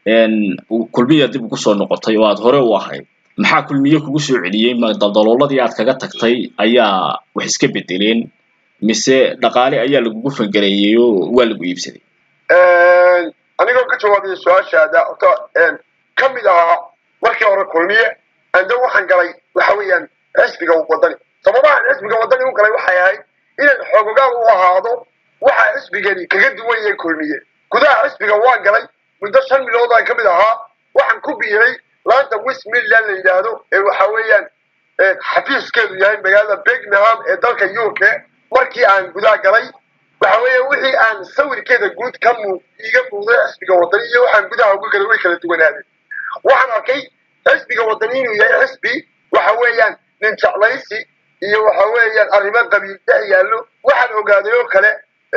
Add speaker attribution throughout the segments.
Speaker 1: kulmiya dib ugu soo noqotay oo aad hore u ahayd maxaa kulmiye kugu soo celiyey ma daldalooladii aad kaga tagtay ayaa wax iska bedeleen mise dhaqaale ayaa lagugu fangareeyey oo waa lagu iibsaday
Speaker 2: anigoo ka jawaabaya su-aashaada horta ka mid ahaa markii hore kulmiye anda waxaan galay waxa weeyaan xisbiga wadani sababahan xisbiga wadani u galay waxay ahayd inaan xoogogaal u ahaado waxa xisbigani kaga duwan yahay kulmiye gudaha xisbiga waan galay muddo shan bilood aan ka mid ahaa waxaan ku biiray laanta west midland la yidhaahdo ee waxa weeyaan xafiiskeedu yahay magaalada birmingham ee dalka u k markii aan gudaha galay waxa weeye wixii aan sawirkeeda guud ka muu iiga muuqday xisbiga wadani iyo waxaan gudaha uga galay way kala duwanaadeen waxaan arkay xisbiga wadani inuu yahay xisbi waxa weeyaan nin jeclaysi iyo waxa weeyaan arrimo qabiil dhex yaallo waxaan ogaaday oo kale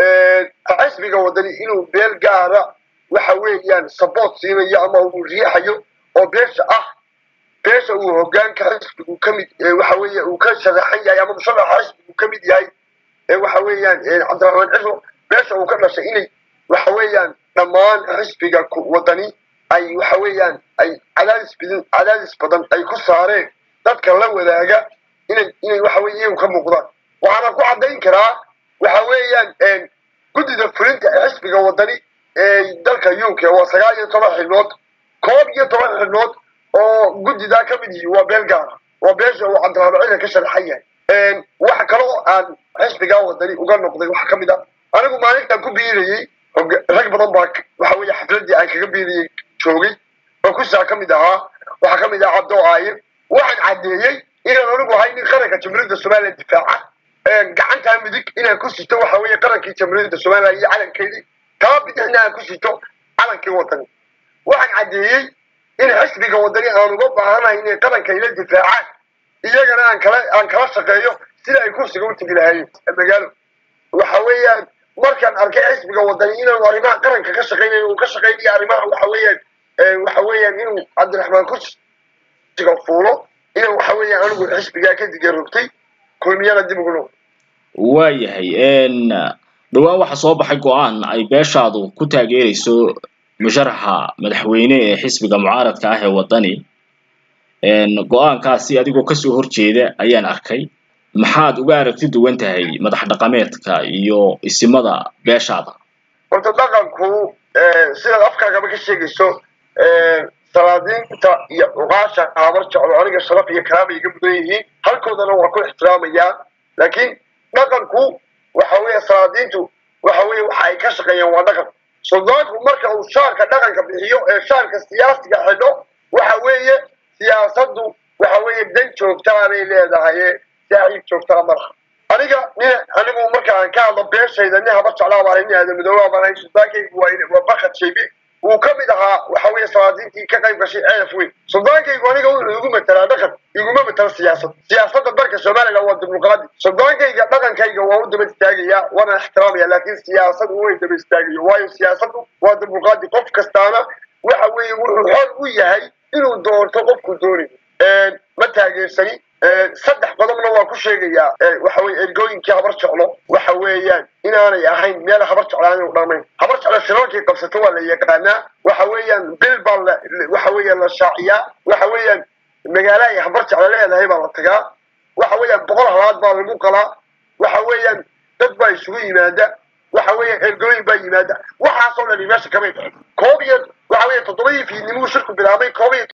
Speaker 2: xisbiga wadani inuu beel gaara waxa weeyaan support siinayo ama uu riixayo oo beesha ah beesha uu hogaanka xisbigu ka mid waxa weeye uu ka sharaxan yahay ama musharaxa xisbigu ka mid yahay waxa weeyaan cabdiraxmaan ciro beesha uu ka dhashay inay waxa weeyaan dhammaan xisbiga wadani ay waxa weeyaan ay cadaadis badan cadaadis badan ay ku saareen dadka la wadaaga inay inay waxa weye iyagu ka muuqdaan waxaana ku caddayn karaa waxa weeyaan guddida fulinta ee xisbiga wadani ee dalka u k waa sagaal iyo toban xibnood koob iyo toban xibnood oo guddidaa ka mid yihi waa beel gaara waa beesha uu cabdiraxmaan ciro ka sharaxan yahay waxa kaloo aan xisbigaa wadani uga noqday waxaa ka mid ah anigu maalintaan ku biirayey rag badan baa waxa weeye xafladii aan kaga biirayey joogay oo kusaa ka mid ahaa waxaa ka mid ahaa cabdo aaye waxaan caddeeyey inaan anigu ahay nin qaranka jamhuuriyadda somaliya difaaca gacantaa midig inaan ku sito waxa weeye qarankii jamhuuriyadda somaliya iyo calankeedii taa bidixna aan ku sito calankii wadani waxaan caddeeyey in xisbiga wadani aan uga baahanahay inay qaranka ila difaacaan iyagana aan kala aan kala shaqeeyo sida ay kursiga u tegi lahaayeen magaalo waxa weeyaan markaan arkay xisbiga wadani inaanu arrimaha qaranka ka shaqeynayo uu ka shaqeynayo arrimaha waxa weeyaan waxa weeyaan inuu cabdiraxmaan kursiga fuulo inaan waxa weeyaan anigu xisbigaa ka digarogtay kulmiyana dib ugu noqdo
Speaker 1: waayahay dhowaan waxaa soo baxay go-aan ay beeshaadu ku taageerayso musharaxa madaxweyne ee xisbiga mucaaradka ah ee wadani go-aankaasi adigoo kasoo horjeeda ayaan arkay maxaad uga aragti duwan tahay madax dhaqameedka iyo isimada beeshaada
Speaker 2: horta dhaqanku sidaad afkaagaba ka sheegayso salaadiinta iyo cuqaasha habar jeclo aniga sharaf iyo karaama iga mudan yihiin halkoodana waa ku ixtiraamayaa laakiin dhaqanku waxa weeye salaadiintu waxa weeye waxa ay ka shaqeeyaan waa dhaqan suldaanku marka uu shaarka dhaqanka bixiyo ee shaarka siyaasiga xidho waxa weeye siyaasaddu waxa weeye dan joogtaa bay leedahay saaxiib joogtaa malaha aniga nin anigu marka aan ka hadlo beeshayda nin haba jeclaa baan nin aadamidooba baan suldaankaygu waa waa bakad shaybe wuu ka mid ahaa waxa weeye salaadiintii ka qayb gashay ceef weyn suldaankaygu aniga wuxuu igu matelaa dhaqan iguma matelo siyaasad siyaasadda dalka somaliland waa dimuqraadi suldaankayga dhaqankayga waa u daba istaagayaa waana ixtiraamaya laakiin siyaasad way daba istaagayo waayo siyaasaddu waa dimuqraadi qof kastaana waxa weeye wuxuu xor u yahay inuu doorto qofku doonayo ma taageersani saddex qodobna waa ku sheegayaa waxa weye ergooyinkii habar jeclo waxa weeyaan inaanay ahayn meel habar jeclaan inu dhamayn habar jeclo shirarkii qabsato waa la yaqaanaa waxa weeyaan bil baa la waxa weeyaan la shaaciyaa waxa weeyaan magaalo ay habar jeclo leedahay baa la tagaa waxa weeyaan boqol halaad baa lagu qalaa waxa weeyaan dad baa isugu yimaada waxa weeyaan ergooyin baa yimaada waxaasoo dhani meesha kamay koob iyo waxa weeye toddobadii fiidnimuu shirku bilaabay koob iyo